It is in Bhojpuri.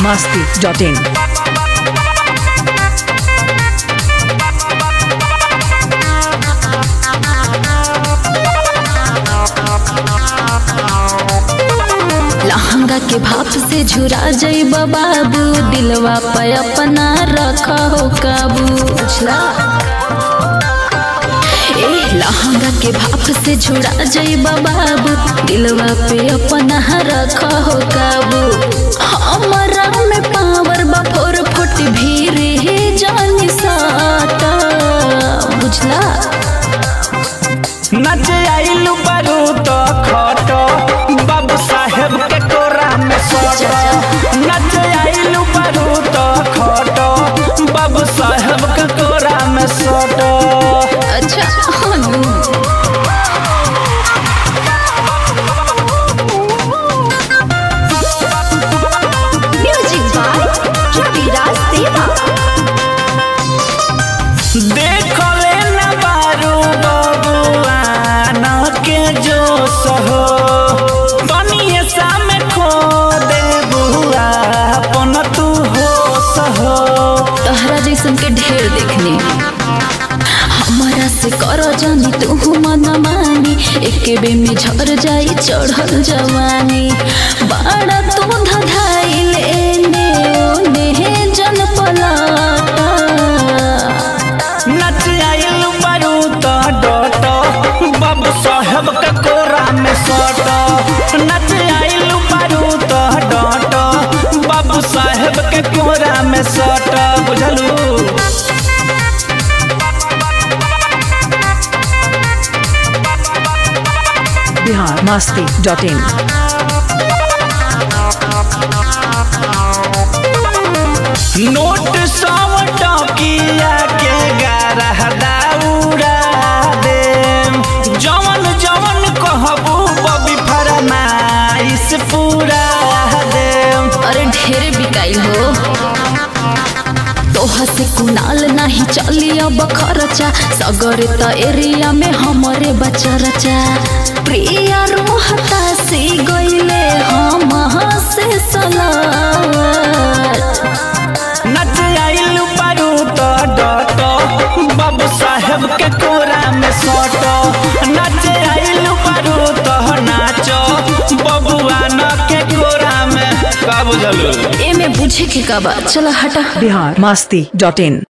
masti.in. लहंगा के भाप से झुरा जइब बाबू दिलवा पे अपना रख हो काबू बुझला ए लहंगा के भाप से झुरा जइब बाबू दिलवा पे अपना रख हो काबू हमरा में पावर बा फोर फुट भीड़ हे जानी साता बुझला नच आइलू बारू तो खट बाबू साहेब के कोरा में सट नच आइलू बारू तो खट बाबू साहेब के कोरा में सट अच्छा हनु म्यूजिक बाय रविराज देवा देख ले न बारू बबुआन के जो सहो तनिए सामे खो दे बुआ अपन तू हो सहो तहरा जैसन के ढेर देखने हमारा से करो जानी तू मन मानी एके बे में झर जाई चढ़ल जवानी बड़ा तू धधाइल एने ओने जन पलाटा नच आइल बारू तो डट बाबू साहेब के कोरा में सट नच आइल बारू तो डट बाबू साहेब के कोरा में सट बुझलू Bihar masti.in. नोट सौ टकिया के गारह दाउरा दे जवन जवन कहबू बबी फरमाइश पूरा दे अरे ढेर बिकाई हो तोहा से कुनाल नहीं चली अब खर्चा सगर त एरिया में हमरे बच्चा रचा प्रिया रोहता से गईले हम से सलार नच आइल बारू तो डट बाबू साहेब के कोरा में सट नच आइल बारू तो नाच बबुआ न के कोरा में का बुझलू एमे बुझे के का बा चला हटा Bihar masti.in.